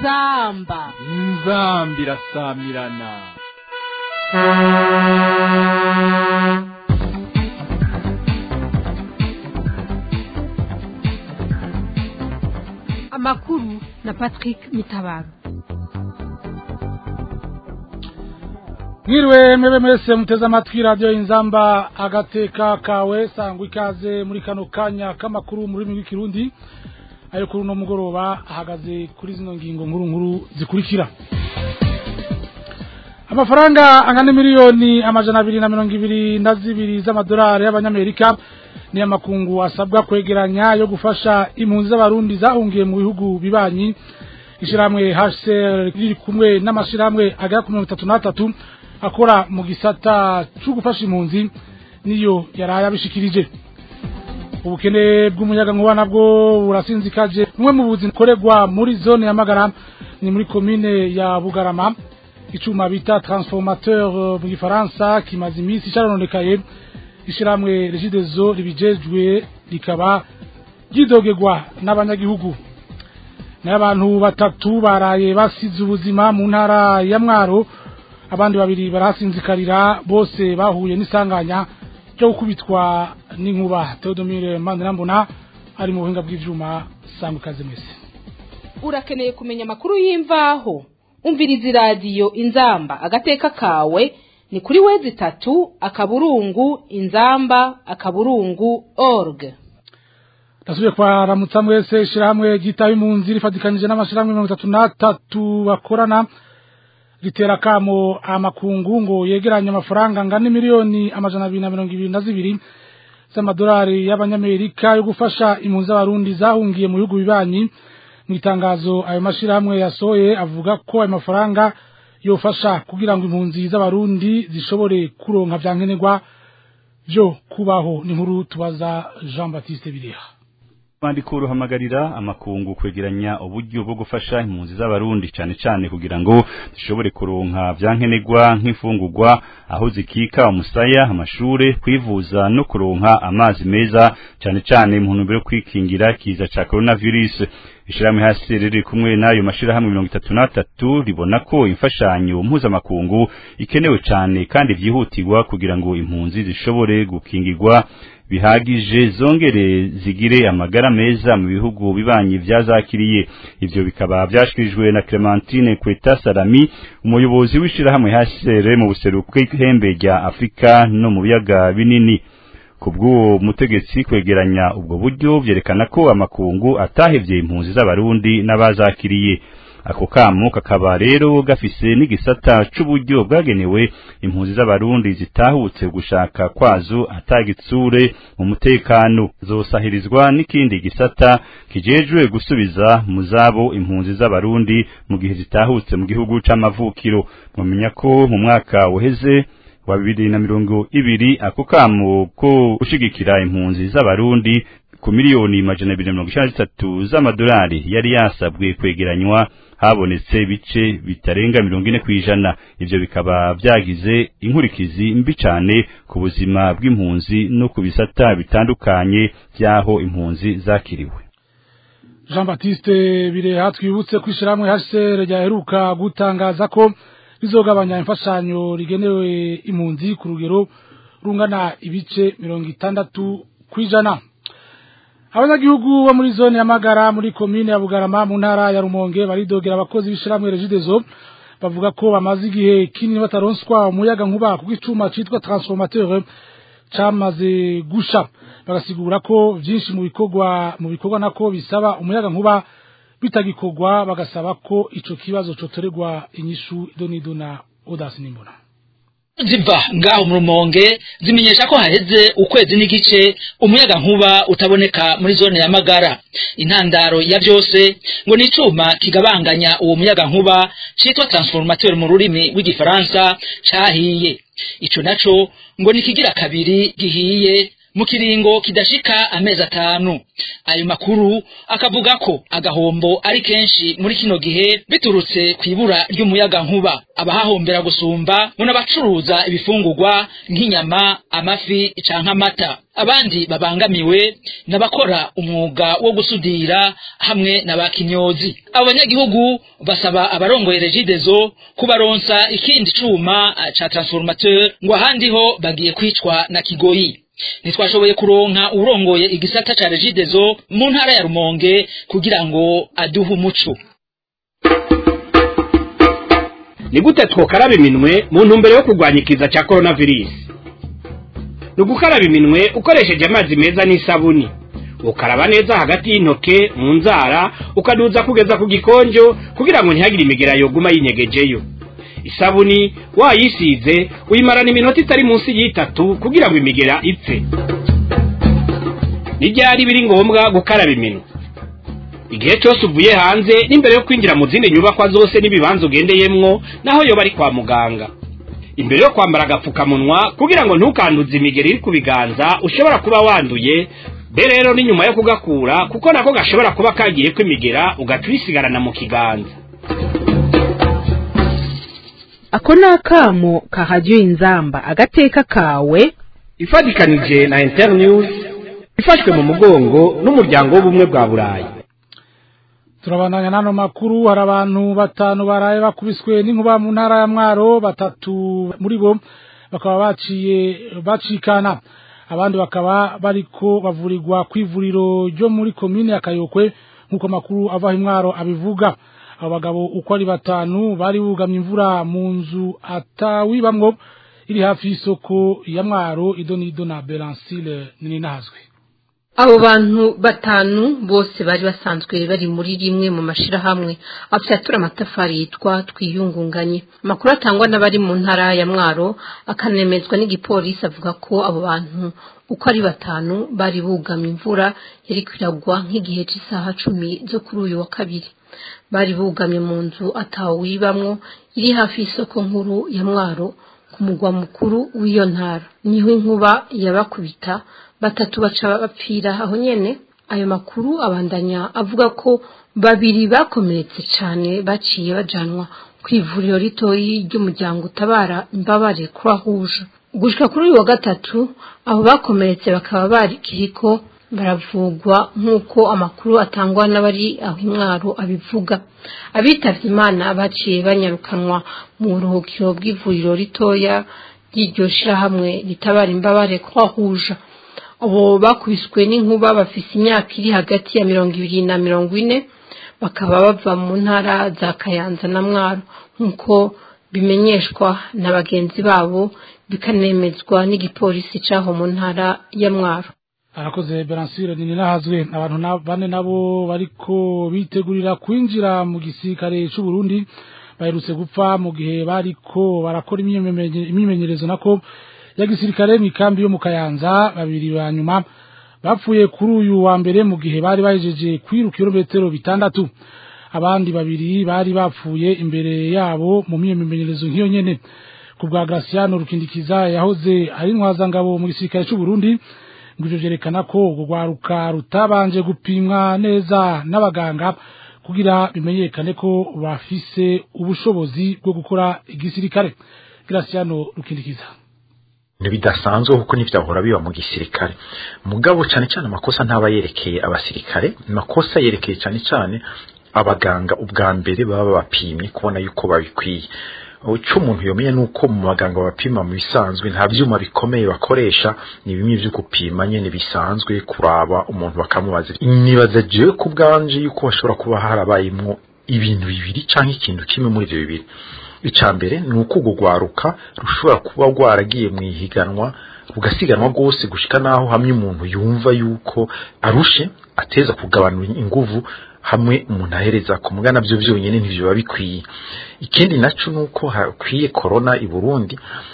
inzamba inzamba irasamirana amakuru na patrick mitabaro mwiriwe mwebe mwese muteze amatwi radiyo inzamba agateka kawe sangwa ikaze muri kano kanya k'amakuru mu rurimi rw'ikirundi ayo kuri uno mugoroba ahagaze kuri zino ngingo nkuru nkuru zikurikira amafaranga angana miliyoni amajana abiri na mirongo ibiri na zibiri z'amadolari y'abanyamerika ni amakungu asabwa kwegeranya yo gufasha impunzi z'abarundi zahungiye mu bihugu bibanyi ishyirahamwe HCR riri kumwe n'amashyirahamwe agera ku mirongo itatu n'atatu akora mu gisata cyo gufasha impunzi niyo yaraye abishikirije ubukene bw'umuyagankuba nabwo burasinzikaje bumwe mu buzi bukorerwa muri zone ya magara ni muri komine ya bugarama icuma bita transformateur mu gifaransa kimaze iminsi cyarononekaye ishyirahamwe regidezo ribijejwe rikaba ryidogerwa n'abanyagihugu nayo abantu batatu baraye basize ubuzima mu ntara ya mwaro abandi babiri barasinzikarira bose bahuye n'isanganya ryo gukubitwa n'inkuba Theodomire Manirambona ari mu buhinga bw'ivyuma sangwa ikaze mwese urakeneye kumenya amakuru y'imvaho umviriza iradiyo inzamba agateka kawe ni kuri wezi itatu akaburungu inzamba akaburungu org Nasubiye kwaramutsa mwese ishirahamwe ryitaye impunzi rifatikanije n'amashirahamwe mirongo itatu n'atatu bakorana ritera kamo amakungu ngo yegeranye amafaranga angana miliyoni amajana abiri na mirongo ibiri na zibiri z'amadolari y'abanyamerika yo gufasha impunzi z'abarundi zahungiye mu bihugu bibanyi mu itangazo ayo mashirahamwe yasohoye avuga ko ayo mafaranga yofasha kugira ngo impunzi z'abarundi zishobore kuronka vyankenerwa vyo kubaho ni nkuru tubaza Jean Baptiste Bireha Bandiko ruhamagarira amakungu kwegeranya uburyo bwo gufasha impunzi z'abarundi cyane cyane kugira ngo zishobore kuronka vyankenerwa nk'ifungurwa aho zikika umusaya amashure kwivuza no kuronka amazi meza cyane cyane mu ntumbero yo kwikingira kiza ca coronavirus ishirahamwe hasi riri kumwe n'ayo mashirahamwe mirongo itatu n'atatu ribona ko imfashanyo mpuzamakungu ikenewe cyane kandi vyihutirwa kugira ngo impunzi zishobore gukingirwa bihagije zongere zigire amagara meza mu bihugu bibanyi vyazakiriye ivyo bikaba vyashikirijwe na Clementine Kweta Salami umuyobozi w'ishirahamwe HCR mu buseruko bw'ihembe rya Afrika no mu biyaga binini kubw'uwo mutegetsi kwegeranya ubwo buryo vyerekana ko amakungu atahevye impunzi z'abarundi n'abazakiriye ako kamo kakaba rero gafise n'igisata c'uburyo bwagenewe impunzi z'abarundi zitahutse gushaka kwazo atagitsure mu mutekano zosahirizwa n'ikindi gisata kijejwe gusubiza mu zabo impunzi z'abarundi mu gihe zitahutse mu gihugu c'amavukiro mwamenya ko mu mwaka uheze wa bibiri na mirongo ibiri ako kamo ko gushigikira impunzi z'abarundi ku miliyoni majana abiri na mirongo icenda n'itatu z'amadolari yari yasabwe kwegeranywa habonetse bice bitarenga mirongo ine kw'ijana ivyo bikaba vyagize inkurikizi mbi cane ku buzima bw'impunzi no ku bisata bitandukanye vy'aho impunzi zakiriwe Jean Baptiste Bireha twibutse kwishirahamwe HCR ryaheruka gutangaza ko rizogabanya imfashanyo rigenewe impunzi ku rugero rungana ibice mirongo itandatu kw'ijana abanyagihugu bo muri zone ya magara muri komine ya bugarama mu ntara ya rumonge baridogera abakozi b'ishiramwe regidezo bavuga ko bamaze igihe kinini bataronswa umuyaga nkuba kuko icuma citwa transformateur camaze gusha bagasigura ko vyinshi mu bikorwa mu bikorwa nako bisaba umuyaga nkuba bitagikorwa bagasaba ko ico kibazo cotorerwa inyishu idonido na odasi nimbona ziva ngaho mu rumonge zimenyesha ko haheze ukwezi n'igice umuyaga nkuba utaboneka muri zone ya magara intandaro ya byose ngo ni icuma kigabanganya uwo muyaga nkuba citwa transformateur mu rurimi rw'igifaransa cahiye ico naco ngo ni kigira kabiri gihiye mu kiringo kidashika amezi atanu ayo makuru akavuga ko agahombo ari kenshi muri kino gihe biturutse ku ibura ry'umuyaga nkuba abahahombera gusumba ngo n'abacuruza ibifungurwa nk'inyama amafi canke amata abandi babangamiwe n'abakora umwuga wo gusudira hamwe na ba kinyozi abo banyagihugu basaba abarongoye regidezo kubaronsa ikindi cuma ca transformateur ngo ahandi ho bagiye kwicwa na kigoyi ntitwashoboye kuronka urongoye igisata ca regidezo mu ntara ya rumonge kugira ngo aduhe umuco ni gute twokaraba iminwe mu ntumbero yo kurwanya ikiza cya coronavirus ni ugukaraba iminwe ukoresheje amazi meza n'isabuni ukaraba neza hagati y'intoke mu nzara ukaduza kugeza ku gikonjo kugira ngo ntihagire imigera yoguma yinyegejeyo isabuni wayisize uyimarana iminota itari munsi y'itatu kugira ngo imigera ipfe n'ibyari biri ngombwa gukaraba iminwe igihe cyose uvuye hanze n'imbere yo kwinjira mu zindi nyubakwa zose n'ibibanza ugendeyemwo naho yoba ari kwa muganga imbere yo kwambara agapfukamunwa kugira ngo ntukanduze imigeri iri ku biganza ushobora kuba wanduye be rero ni nyuma yo kugakura kuko nako gashobora kuba kagiye kwimigera ugaca uyisigarana mu kiganza ako ni akamo kahajya inzamba agateka kawe ifatikanije na internews ifashwe mu mugongo n'umuryango w'ubumwe bwa burayi turabandanya n'ano makuru hari abantu batanu baraye bakubiswe n'inkuba mu ntara ya mwaro batatu muri bo bakaba baciye bacikana abandi bakaba bariko bavurirwa ku ivuriro ryo muri komine ya kayokwe nk'uko amakuru ava imwaro abivuga abo bagabo uko ari batanu bari bugamye imvura mu nzu atawibamwo iri hafi y'isoko ya mwaro idonido na belancile nini nazwe abo bantu batanu bose bari basanzwe bari muri rimwe mu mashirahamwe afyatura amatafari yitwa twiyungunganye amakuru atangwa n'abari mu ntara ya mwaro akanemezwa n'igipolisi avuga ko abo bantu uko ari batanu bari bugamye imvura yari kwiragwa nk'igihe cy'isaha cumi zo kuri uyu wa kabiri bari bugamye mu nzu atawibamwo iri hafi y'isoko nkuru ya mwaro ku mugwa mukuru w'iyo ntara niho inkuba yabakubita batatu baca bapfira aho nyene ayo makuru abandanya avuga ko babiri bakomeretse cyane baciye bajanwa ku ivuriro ritoyi ry'umuryango utabara imbabare kurahuje gushika kuri uyu wa gatatu abo bakomeretse bakaba barikiriko baravugwa nk'uko amakuru atangwa n'abari aho imwaro abivuga abitavye imana baciye banyarukanwa mu buruhukiro bw'ivuriro ritoya ry'iryo shirahamwe ritabara imbabare kurahuje abo bakubiswe n'inkuba bafise imyaka iri hagati ya mirongo ibiri na mirongo ine bakaba bava mu ntara za kayanza na mwaro nk'uko bimenyeshwa na bagenzi babo bikanemezwa n'igipolisi c'aho mu ntara ya mwaro arakoze beransire nini nahazwe abantu na- bane nabo bariko bitegurira kwinjira mu gisirikare c'u Burundi baherutse gupfa mu gihe bariko barakora imyimenye- imyimenyerezo nako ya gisirikare mu ikambi yo mu Kayanza babiri ba nyuma bapfuye kuri uyu wa mbere mu gihe bari bahejeje kwiruka kilometero bitandatu abandi babiri bari bapfuye imbere yabo mu myimenyerezo nk'iyo nyene ku bwa Graciano Rukindikiza yahoze ari intwazangabo mu gisirikare c'u Burundi ngo ivyo vyerekana ko urwo rwaruka rutabanje gupimwa neza n'abaganga kugira bimenyekane ko bafise ubushobozi bwo gukora igisirikare Graciano Rukindikiza ntibidasanzwe kuko ntivyahora biba mu gisirikare mugabo cyane cyane amakosa ntaba yerekeye abasirikare amakosa yerekeye cyane cyane abaganga ubwa mbere baba babapimye kubona yuko babikwiye icyo umuntu yomenya ni uko mu baganga bapima mu bisanzwe nta byuma bikomeye bakoresha ni bimwe byo gupima nyine bisanzwe kuraba umuntu bakamubaza nibaza jewe ku bwanje yuko bashobora kuba harabayemwo ibintu bibiri cyangwa ikintu kimwe muri ibyo bibiri icya mbere ni uko urwo rwaruka rushobora kuba rwaragiye mu ihiganwa rugasiganwa rwose gushika n'aho hamwe umuntu yumva yuko arushe ateza kugabanura inguvu hamwe umuntu ahereza ku mugana byo byonyine ntibyo biba bikwiye ikindi nacyo ni uko hakwiye korona i burundi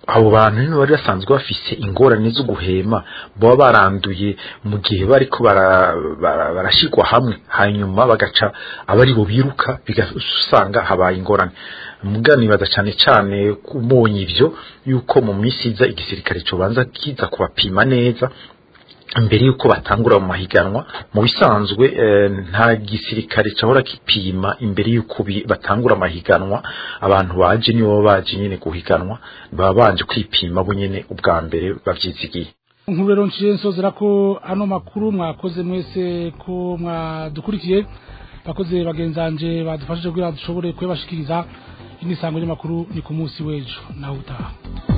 abo bantu nibo bari basanzwe bafise ingorane zo guhema baba baranduye mu gihe bariko barashigwa hamwe hanyuma bagaca abari bo biruka bigasanga habaye ingorane muganibaza cyane cyane kumonye ivyo yuko mu minsi iza igisirikare cobanza kiza kubapima neza mbere yuko batangura mu mahiganwa mu bisanzwe nta gisirikare cyahora kipima imbere yuko batangura amahiganwa abantu baje nibo baje nyine guhiganwa baba banje kwipima bo nyene ubwa mbere bavyizigiye nkuru rero nciye nsozera ko ano makuru mwakoze mwese ko mwadukurikiye bakoze bagenzanje badufashije kugira dushobore kuyabashikiriza inisango ry'amakuru ni ku munsi w'ejo nawe utaha